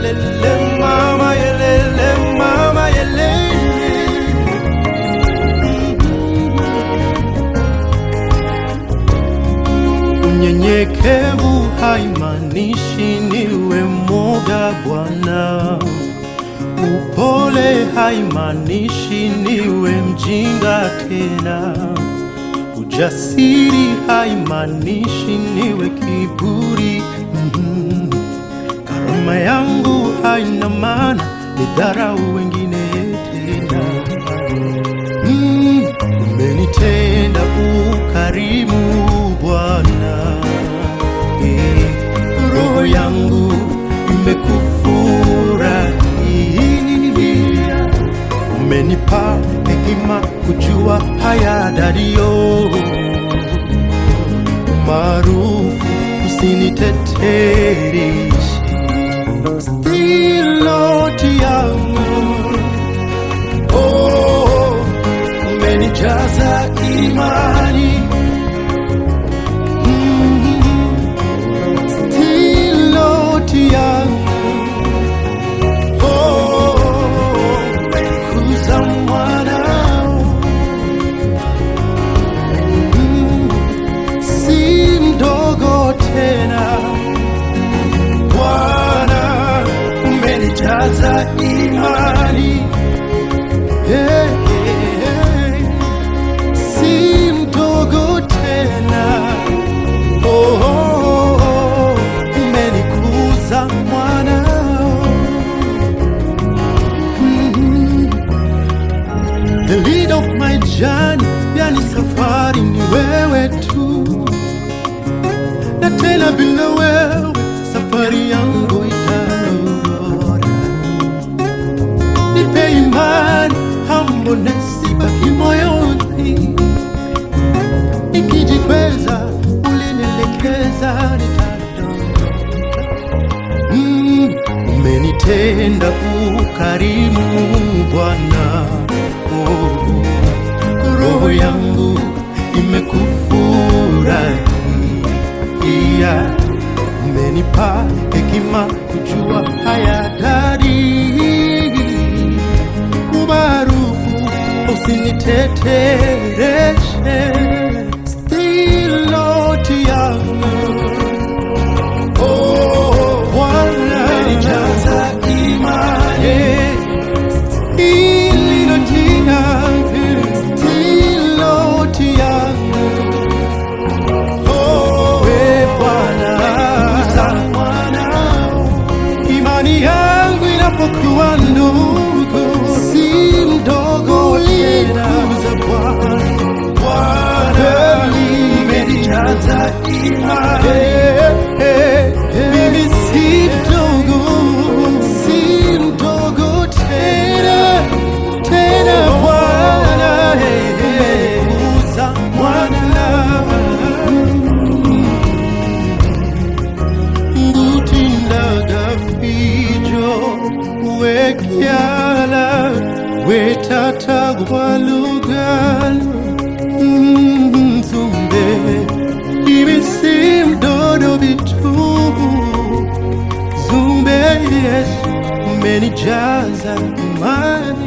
yelele mama yelele mama yelele Unyenyekevu haimaanishi niwe mwoga Bwana. Upole haimaanishi niwe mjinga tena. Ujasiri haimaanishi niwe kiburi. Mhm. Karama yangu haina maana nidharau wengine tena. Mm, umenitenda ukarimu Bwana, Eh, roho yangu imekufurahia. Umenipa hekima kujua haya dario maarufu usinitetereshe stiloti yangu Oh, umenijaza imani Mm, stiloti yangu Oh, umenikuza mwanao Mm, si mdogo tena Bwana umenijaza imani hey, hey, hey. si mdogo tena oh, oh, oh. umenikuza mwanao Mhm. The lead of my journey, yani safari ni wewe tu na tena bila wewe safari yangu itarora. Nipe imani, humbleness ibaki moyoni, nikijikweza ulinielekeza nitadondoka. Mm, umenitenda ukarimu Bwana, oh, roho yangu imekufurahia umenipa hekima kujua haya dari umaarufu usinitetereshe stiloti yangu Oh, Bwana umenijaza imani ililoti yangu stiloti yangu we Bwana, imani yangu inapokuwa ndogo, si mdogo tena. Bwana, umenijaza imani, mimi si mdogo, si mdogo tena tena Bwana, uza mwana ngutindaga fijo wekyala wetatagwalugalo nzumbe ibisimdodo bitubu zumbe yesu umenijaza imani